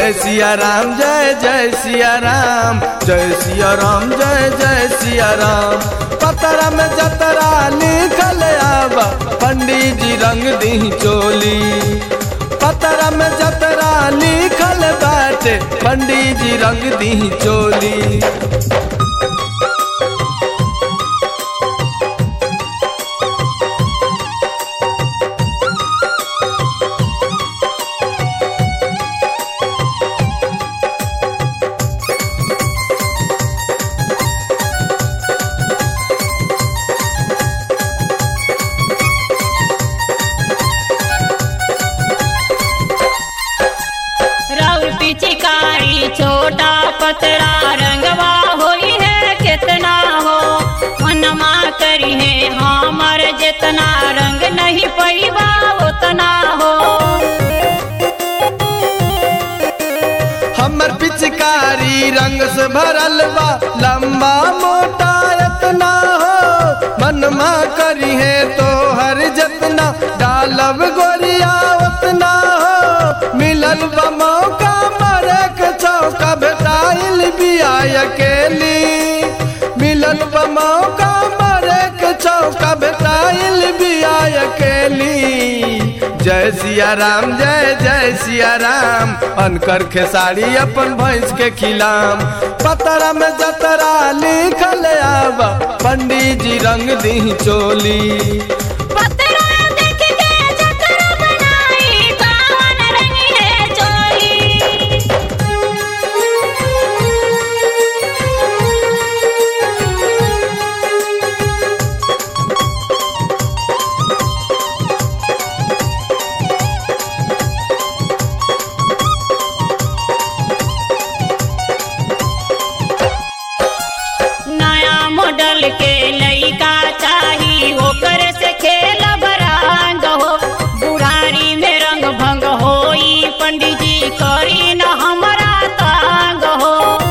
जय सिया राम जय जय सिया राम जय सिया राम जय जय सिया राम पतरा में जतरा लिखल आबा पंडित जी रंग दी चोली पतरा में जतरा लिखल बाटे पंडित जी रंग दी चोली राउर पिचकारी छोटा पतरा रंगवा होई है कितना हो मनमा करी है हमर जितना रंग नहीं पैबा उतना हो हमर पिचकारी रंग से भरल बा लंबा मोटा इतना हो मनमा करी है तो हर जतना डालब गोरिया उतना हो मिलल बा मौका मरे के चौका भेटाइल बिया अकेली मिलल बा मौका मरे के चौका भेटाइल बिया अकेली जय सिया राम जय जय सिया राम अनकर खेसारी अपन भैंस के खिलाम पतरा में जतरा लिखल आबा पंडित जी रंग दी चोली पतरा देख के जतरा बनाई कावन रंग है चोली नया मॉडल के लइका चाही ओकर से खेल बरंग हो बुढ़ारी में रंग भंग होई पंडित जी करी न हमरा तंग हो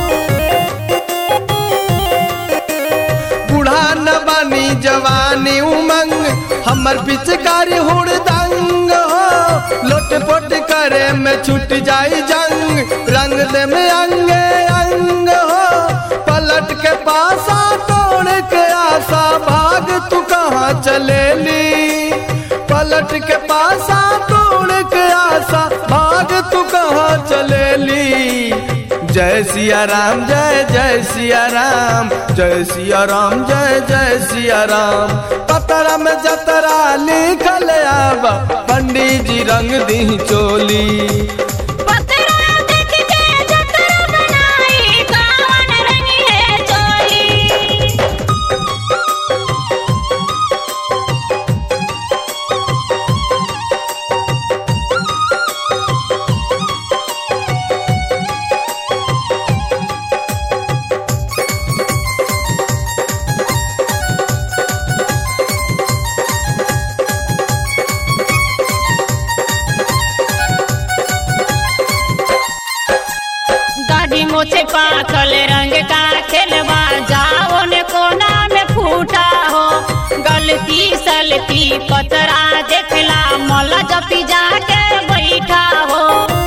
बूढ़ा न बानी जवानी उमंग हमर पिचकारी हुड़दंग हो लोट पोट करे में छूट जाई जंग रंग दे में अंगे अंग हो पलट के पासा तोड़ के आशा भाग तू कहाँ चलेली पलट के पासा तोड़ के आशा भाग तू कहाँ चलेली जय सिया राम जय जय सिया राम जय सिया राम जय जय सिया राम पतरा में जतरा लिखल आबा पंडित जी रंग दी चोली पतरा देख के जतरा बनाई कावन रंग है चोली दाढ़ी मोछे पाखल रंग का खेलवा जाओ ने कोना में फूटा हो गलती सलती पतरा देखला मल जपी जाके बैठा हो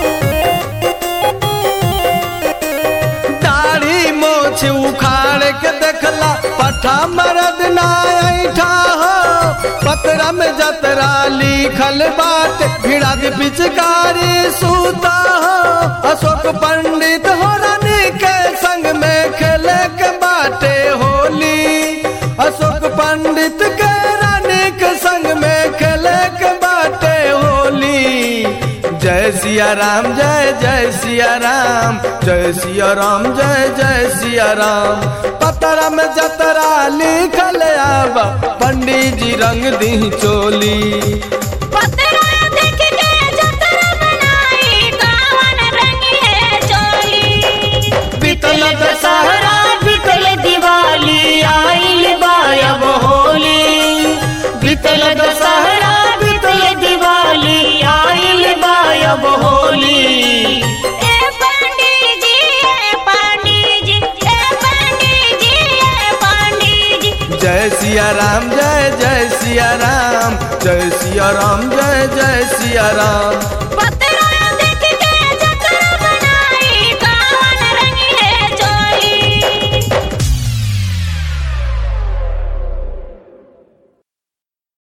दाढ़ी मोछ उखाड़ के देखला पठा मरद ना ऐठा हो पतरा में जतरा लिखल बात भिड़ा के पिचकारी सूता हो अशोक पंडित हो रानी के संग में खेले के बाटे होली अशोक पंडित के रानी के संग में खेले के बाटे होली जय सिया राम जय जय सिया राम जय सिया राम जय जय सिया राम पतरा में जतरा लिखल आबा पंडित जी रंग दी चोली पतरा देख के जतरा बनाई कावन रंग है चोली बीतल दशहरा बीतल दिवाली आइल बायब होली बीतल दशहरा बीतल दिवाली आइल बायब होली ए पंडित जी ए पंडित जी ए पंडित जी ए पंडित जी जय सिया राम जय जय सिया राम जय सिया राम जय जय सिया राम पतरा